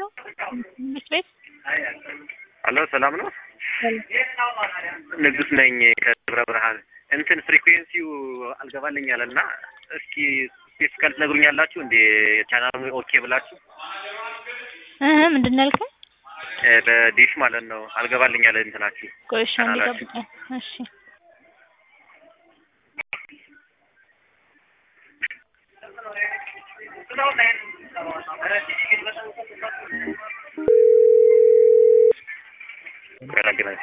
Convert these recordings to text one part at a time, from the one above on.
ነው ትምህርት ቤት አሎ ሰላም ነው። ንጉስ ነኝ ከደብረ ብርሃን። እንትን ፍሪኩዌንሲው አልገባልኝ አለ እና እስኪ ስፔሲካል ትነግሩኛላችሁ እንዴ ቻናሉ ኦኬ ብላችሁ እህ ምንድን ነው ያልከኝ? እ በዲሽ ማለት ነው አልገባልኝ አለ እንትናችሁ ቆይ እሺ አንዴ ቻናላችሁ። ጠብቀኝ። እሺ ያላገናኝ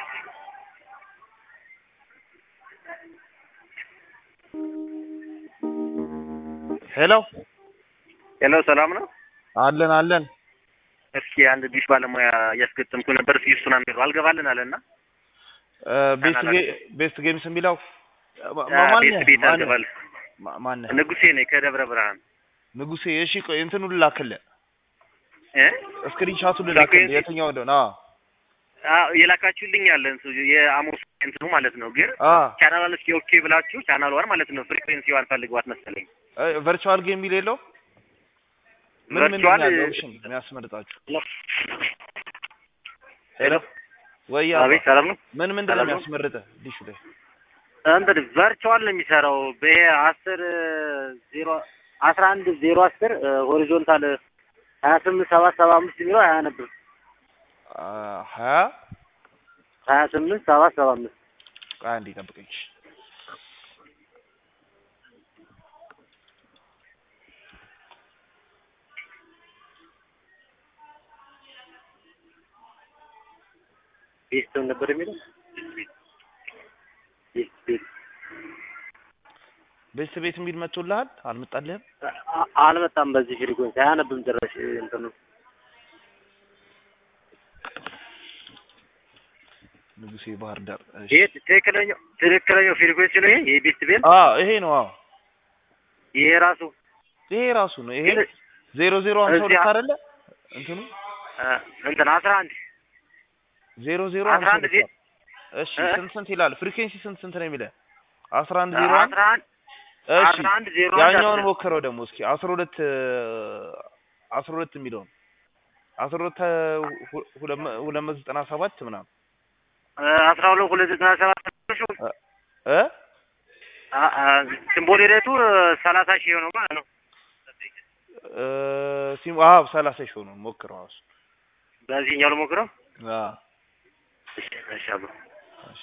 ሄሎ ሄሎ ሰላም ነው። አለን አለን። እስኪ አንድ ዲሽ ባለሙያ እያስገጠምኩ ነበር። እስኪ እሱን አምሩ አልገባልን አለና ቤስት ቻናል ጌ- ቤስት ጌምስ የሚለው ማ- አ፣ ማን ቤት ቤት ማን- አልገባል። ማ- ማነህ? ንጉሴ ነኝ ከደብረ ብርሃን ንጉሴ። እሺ ቆይ እንትኑን ልላክልህ፣ እ ስክሪንሻቱን ልላክልህ ፍሪኩዌንሲ? የትኛው እንደሆነ። አዎ አዎ የላካችሁልኝ አለ እንሱ የአሞስ እንትኑ ማለት ነው። ግን አ ቻናሏን እስኪ ኦኬ ብላችሁ ቻናሏን ማለት ነው ፍሪኩዌንሲዋን ፈልጓት መሰለኝ። ቨርቹዋል ጌም የሚል የለው ምን ምን ቨርቹዋል ያለው ኦፕሽን የሚያስመርጣችሁ? ሄሎ ወይ አባ፣ አቤት ሰላም ነው። ምን ምንድን ነው ሰላም ነው? የሚያስመርጥህ ዲሹ ላይ? እንትን ቨርቹዋል ነው የሚሰራው በይሄ አስር ዜሮ አስራ አንድ ዜሮ አስር ሆሪዞንታል ሀያ ስምንት ሰባት ሰባ አምስት የሚለው አያነብም። አ፣ ሀያ ሀያ ስምንት ሰባት ሰባ አምስት ቆይ አንዴ ጠብቀኝ። እሺ። ቤስቶን ነበር የሚለው ቤስት ቤት ቤስት ቤት የሚል መጥቶልሃል? አልመጣልህም? አ- አልመጣም። በዚህ ፍሪኮንሲ አያነብም ጭራሽ እንትኑ ንጉሴ ባህር ዳር። እሺ። ይሄ ትክክለኛው ትክክለኛው ፍሪኮንሲ ነው። ይሄ የቤስት ቤት አዎ ይሄ ነው። አዎ ይሄ ራሱ ይሄ ራሱ ነው። ይሄ ግን ዜሮ ዜሮ ሀምሳ ሁለት እዚያ- አይደለ? እንትኑ አ፣ እንትን አስራ አንድ ዜሮ ዜሮ አስራ ሀምሳ አንድ ሁለት ዜ- እሺ እ? ስንት ስንት ይላል? ፍሪኩዌንሲ ስንት ስንት ነው የሚለው? አስራ አንድ ዜሮ አንድ አስራ አንድ እሺ አስራ አንድ ዜሮ አንድ ያኛውን አስራ- ሞክረው ደግሞ እስኪ አስራ ሁለት አስራ ሁለት የሚለውን አስራ ሁለት ሁ- ሁለት መ- ሁለት መቶ ዘጠና ሰባት ምናምን አ፣ አስራ ሁለት ሁለት ዘጠና ሰባት እ አ- አ፣ ሲምቦል ሬቱ ሰላሳ ሺህ ነው ማለት ነው። እ ሲም አዎ ሰላሳ ሺህ ሆኖ ሞክረው እሱ በዚህኛው ልሞክረው። አዎ እሺ እሺ አብሮ